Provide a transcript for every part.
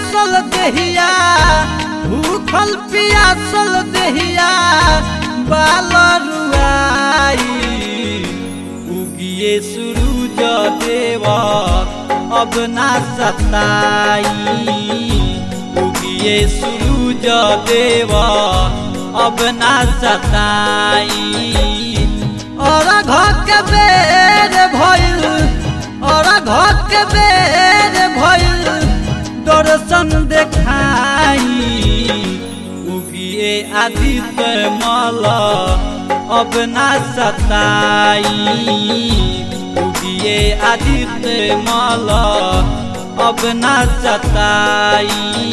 पियासल देहिया भूखल पियासल देहिया बाल रुआई उगिए सूरज देवा अब ना सताई उगिए सूरज देवा अब ना सताई और घर के बेर भइल और घर के बेर भइल दर्शन देखाई उगिए आदित्य मल अब ना सताई उगिए आदित्य मल अब ना सताई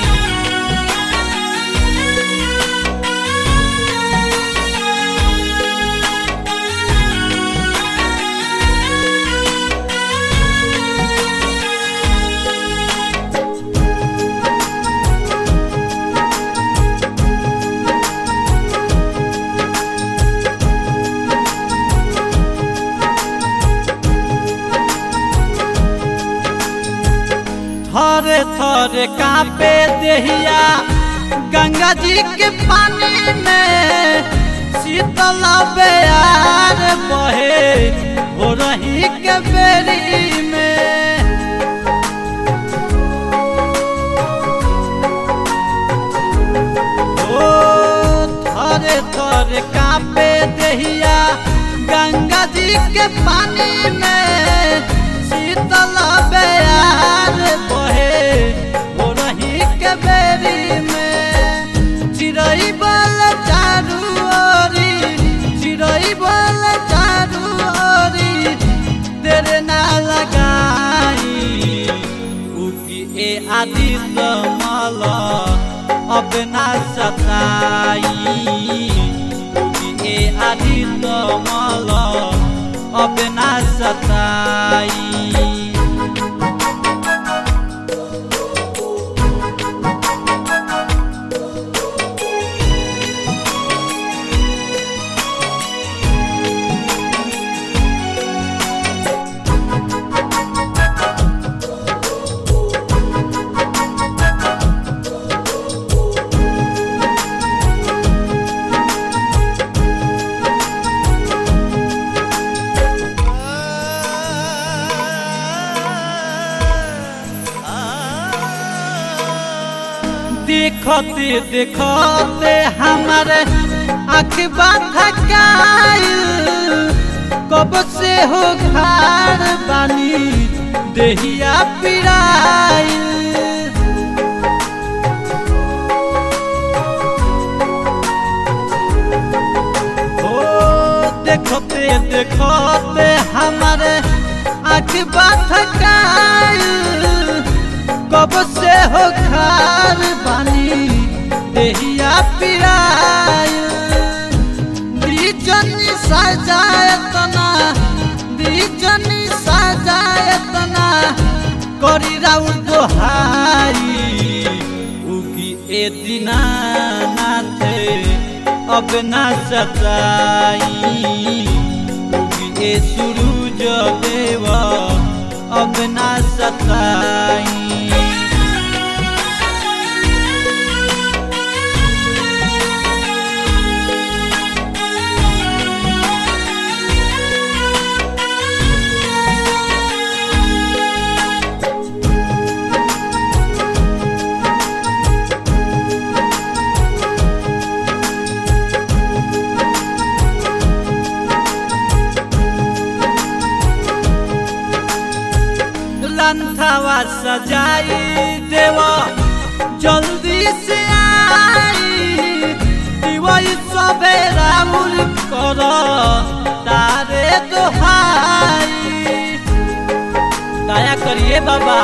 थरे थरे कापे देहिया गंगा जी के पानी में शीतल बेयार बहे हो रही के बेरी में ओ थरे थरे कापे देहिया गंगा जी के पानी में शीतल बेयार बहे हो रही के बेरी में चिड़ई बल चारू ओरी चिड़ई बल चारू ओरी तेरे ना लगाई उकी ए आदित्य माला अब ना सताई उकी ए आदित्य माला अब ना सताई देखते देखते हमारे अखबा थकाइल कब से हो खार बानी देहिया पिराइल ओ देखते देखते हमारे अखबा थकाइल कब से हो खार बानी देहिया पिराय दीजनी सजायतना दीजनी सजायतना करी राउ दोहाई उगी ए दिना नाथे अब ना सताई उगी ए सूरज देवा अब ना सताई लंथवा सजाई देवा जल्दी से आई दिवाई सवेरा मुल कर तारे दोहाई दया करिए बाबा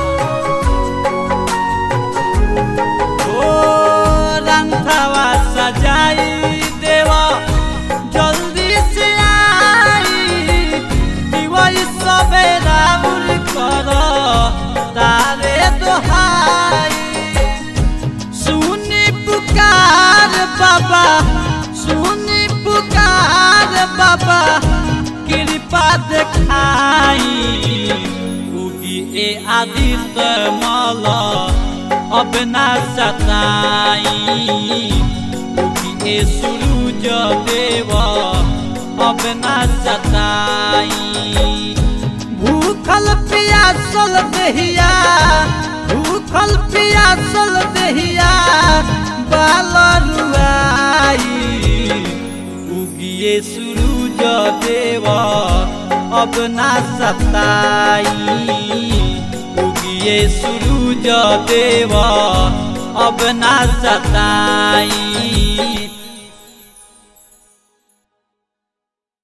ओ लंथवा सजाई देवा जल्दी से आई दिवाई सवेरा मुल कर तारे दोहाई सुनी पुकार बाबा सुनी पुकार बाबा कृपा देखाई उगी ए आदित्य मल अब ना सताई उगिए सूरज देव अब ना सताई भूखल पियासल दहिया भूखल पियासल दहिया बाल रुआई उगिए सूरज देव अब ना सताई उगिए सूरज देव अब ना सताई